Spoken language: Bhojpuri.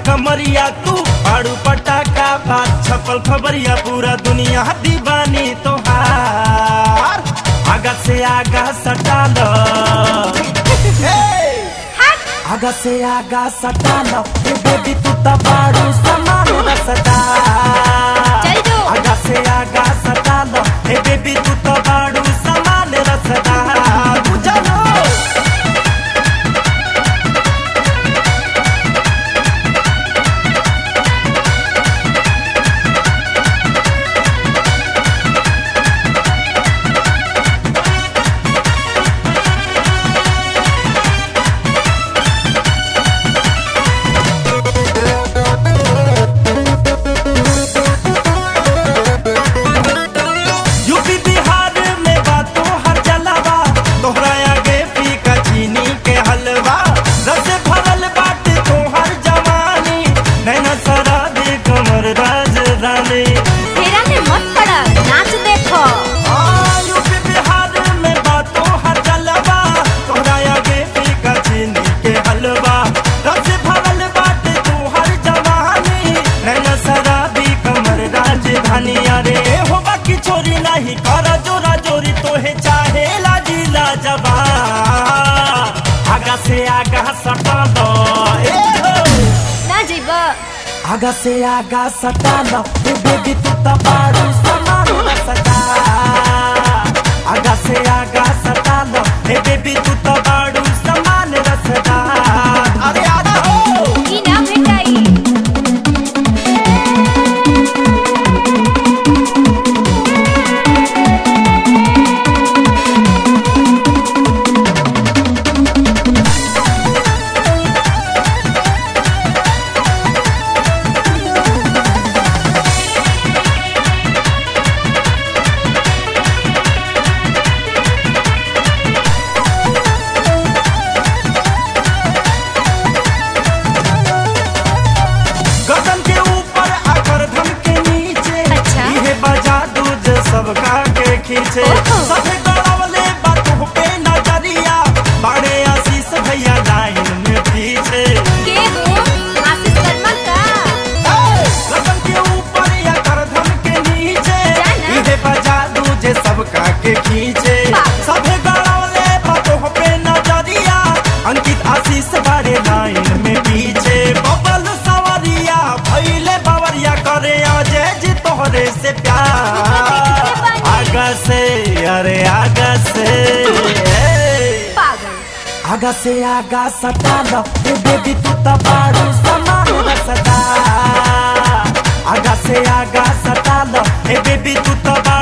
कमरिया तू पाड़ू पटाखा बात छपल खबरिया पूरा दुनिया दीवानी तोहार आगा से आगा सटा लो आगा से आगा सटा लो ए बेबी तू तो बाड़ू समान रसदा चल जो। आगा से आगा सटा लो ए बेबी तू तो बाड़ू समान रसदा बुझलो यूपी बिहार में बातों हर जलावा तोहरा आगे फीका चीनी के हलवा रस भरल बाटे तोहर जवानी नैना सरा दे कमर राजधानी फेरा में मत पड़ा नाच देखो आ, यूपी बिहार में बातों हर जलावा तोहरा आगे फीका चीनी के हलवा रस भरल बाटे तोहर जवानी नैना सरा दे कमर राजधानी अरे हो बाकी छोरी नहीं कर जोरा जोरी तोहे चाहे लाजी लाजबा आगा से आगा सटा दो ए हो ना जइबा आगा से आगा सटा लो ए बेबी तू तो बाड़ू समान सदा आगा से आगा सटा लो ए बेबी तू तो बाड़ू समान रसदा अरे आजा हो ई ना भेटाई गर्दन के ऊपर आकर धम के नीचे अच्छा। ये बजा दूध सबका के खींचे ओहो। सभे गड़ावले बातों पे नजरिया बड़े आशीष भैया लाइन में पीछे के हो आशीष शर्मा का गर्दन के ऊपर आकर धम के नीचे जाना। ये बजा दूध सबका के खींचे पागल। सभे गड़ावले बातों पे नजरिया अंकित आशीष बड़े लाइन में पीछे बबल सवरिया भैले बवरिया करे अजय जी तोहरे से प्यार आगा से अरे आगा से पागल आगा से आगा सटा लो ए बेबी तू तो बाड़ू समान रसदा आगा से आगा सटा लो ए बेबी तू तो बाड़ू